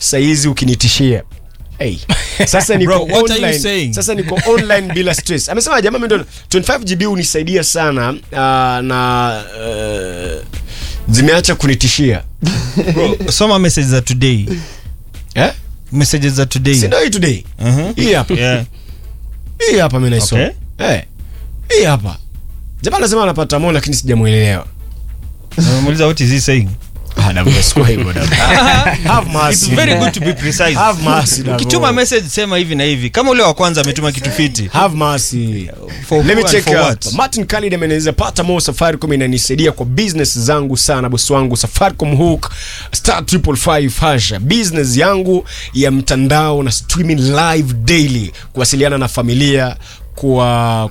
saizi ukinitishia Hey. Sasa niko Bro, what are you online. saying? Sasa niko online bila stress. Amesema jamaa mimi ndo 25 GB unisaidia sana uh, na uh, zimeacha kunitishia. Bro, soma message za today Eh? messages za today Si ndio hii today? Mhm. Hii hapa. yeah. Hii hapa mimi naisoma. Okay. Eh. Hii hapa. Jamaa anasema anapata moyo lakini sijamuelewa. Namuuliza what is he saying Ah, Davo, sikuwa hivyo Davo. Have mercy. It's very good to be precise. Have mercy, Davo. Ukituma message sema hivi na hivi. Kama ule wa kwanza ametuma kitu fiti. Have mercy. For Let me who and check for up. what? Martin Khalid ameneza pata mo Safaricom inanisaidia kwa business zangu sana bosi wangu Safaricom hook star 555 hasha business yangu ya mtandao na streaming live daily kuwasiliana na familia kwa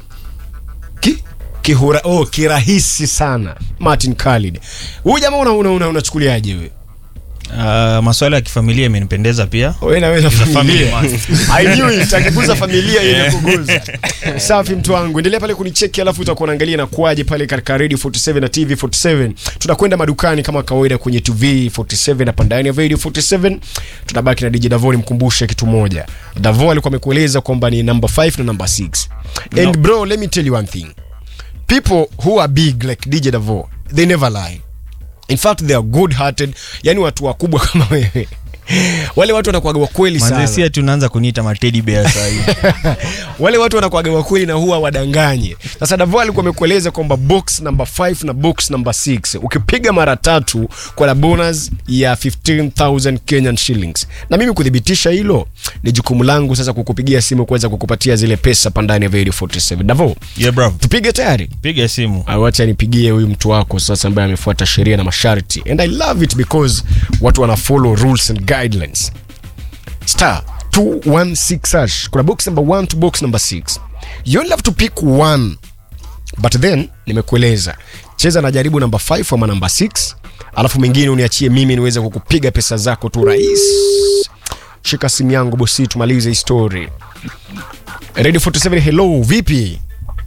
ki kihura oh kirahisi sana Martin Khalid. Huyu jamaa una una una- unachukuliaje wewe? Uh, maswala ya kifamilia imenipendeza pia. Wewe na wewe na He's a family familia. man. I knew it. Akiguza familia ile kuguza. Safi mtu wangu. Endelea pale kunicheki alafu utakuwa unaangalia na kuaje pale katika Radio 47 na TV 47. Tunakwenda madukani kama kawaida kwenye TV 47 hapa ndani ya Radio 47. Tunabaki na DJ Davo nimkumbushe kitu moja. Davo alikuwa amekueleza kwamba ni number 5 na number 6. And bro, let me tell you one thing. People who are big like DJ Davo, they never lie. In fact they are good hearted. Yani watu wakubwa kama wewe. Wale watu wanakuwaga wakweli sana. Manzesia tunaanza kuniita mateddy bear sasa hivi. wale watu wanakuaga wakweli na huwa wadanganye. Sasa Davo alikuwa amekueleza kwamba box number 5 na box number 6 ukipiga mara tatu kwa la bonus ya 15000 Kenyan shillings, na mimi kudhibitisha hilo ni jukumu langu sasa kukupigia simu kuweza kukupatia zile pesa pandani ya Radio 47. Davo, Yeah bro. tupige tayari. Piga simu. Ah, Wacha nipigie huyu mtu wako sasa ambaye amefuata sheria na masharti and I love it because watu wana follow rules and guidelines. Star 216 hash. Kuna box number 1 to box number 6. You only have to pick one. But then nimekueleza cheza na jaribu namba 5 ama namba 6 alafu mengine uniachie mimi niweze kukupiga pesa zako tu rais. Shika simu yangu bosi, tumalize hii story. Radio 47 hello, vipi?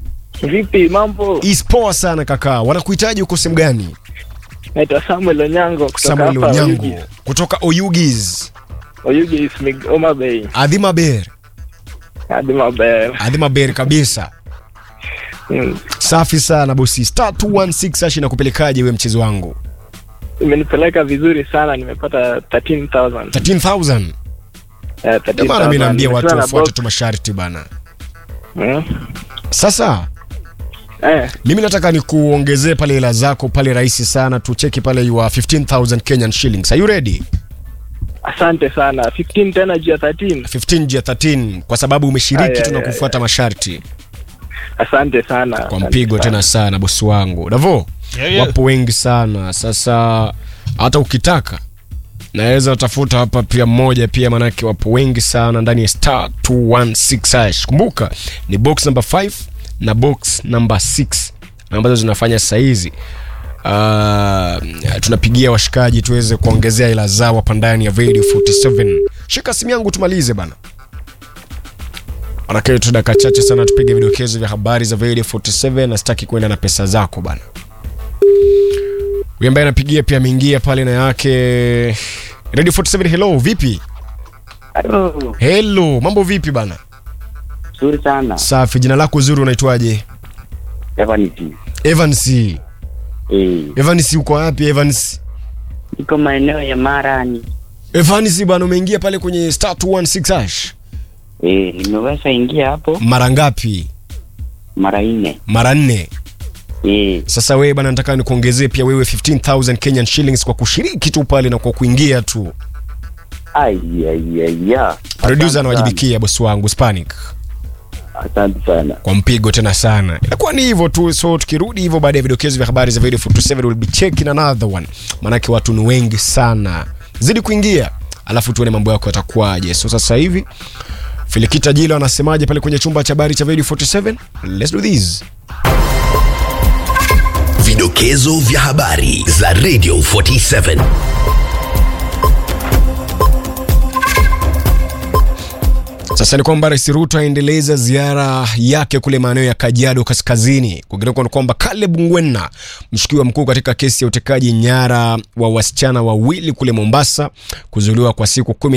Vipi mambo? Is poa sana kaka. Wanakuhitaji uko sehemu gani? Naitwa Samuel Onyango kutoka Samuel hapa Onyango Oyugi. kutoka Oyugis, Oyugi is Mig- Homa Bay. Adhima Ber, Hadi Mabel. Adhima Ber kabisa. Mm. Safi sana bosi. Star 216 ashi nakupelekaje wewe mchezo wangu? Imenipeleka vizuri sana nimepata 13000. 13000. Eh, Ndio 13000. maana mimi naambia watu Nimetoa na wafuate box. tu masharti bana. Mm. Sasa Eh, mimi nataka nikuongezee pale hela zako pale rahisi sana, tucheki pale you are 15000 Kenyan shillings. Are you ready? asante sana. 15 tena juu ya 13. 15 jia 13 kwa sababu umeshiriki Aya, tu na aya, kufuata masharti. Asante sana. kwa asante mpigo sana. tena sana bosi wangu Davo Yeah, yeah. wapo wengi sana sasa hata ukitaka naweza tafuta hapa pia mmoja pia manake wapo wengi sana ndani ya star 216 hash kumbuka ni box number 5 na box number 6 ambazo zinafanya saizi Uh, tunapigia washikaji tuweze kuongezea ila zao hapa ndani ya radio 47 shika simu yangu tumalize bana Manake tu dakika chache sana tupige vidokezo vya habari za Radio 47 na sitaki kwenda na pesa zako bana. Huyu ambaye anapigia pia ameingia pale na yake Radio 47 hello, vipi? Halo, Hello, mambo vipi bana? nzuri sana. Safi, jina lako zuri unaitwaje? Evans. Evans. Eh, Evans uko wapi Evans? niko maeneo ya Marani. Evans bana umeingia pale kwenye star 216 hash. Eh, nimeweza ingia hapo Mara ngapi? mara nne. Mara nne. Eh, Sasa wewe bana nataka nikuongezee pia wewe 15000 Kenyan shillings kwa kushiriki tu pale na kwa kuingia tu. ai ai ai ya. Producer Asante anawajibikia bosi wangu Spanic. sana. Asante sana. kwa mpigo tena sana inakuwa ni hivyo tu so tukirudi hivyo baada ya vidokezo vya habari za video 47 will be checking another one maanake watu ni wengi sana zidi kuingia alafu tuone mambo yako yatakuwaje so sasa hivi filikita jilo anasemaje pale kwenye chumba cha habari cha video 47 let's do this Vidokezo vya habari za Radio 47. Sasa ni kwamba Rais Ruto aendeleza ziara yake kule maeneo ya Kajiado Kaskazini. Kwingineko ni kwamba Caleb Ngwena, mshukiwa mkuu katika kesi ya utekaji nyara wa wasichana wawili kule Mombasa, kuzuiliwa kwa siku kumi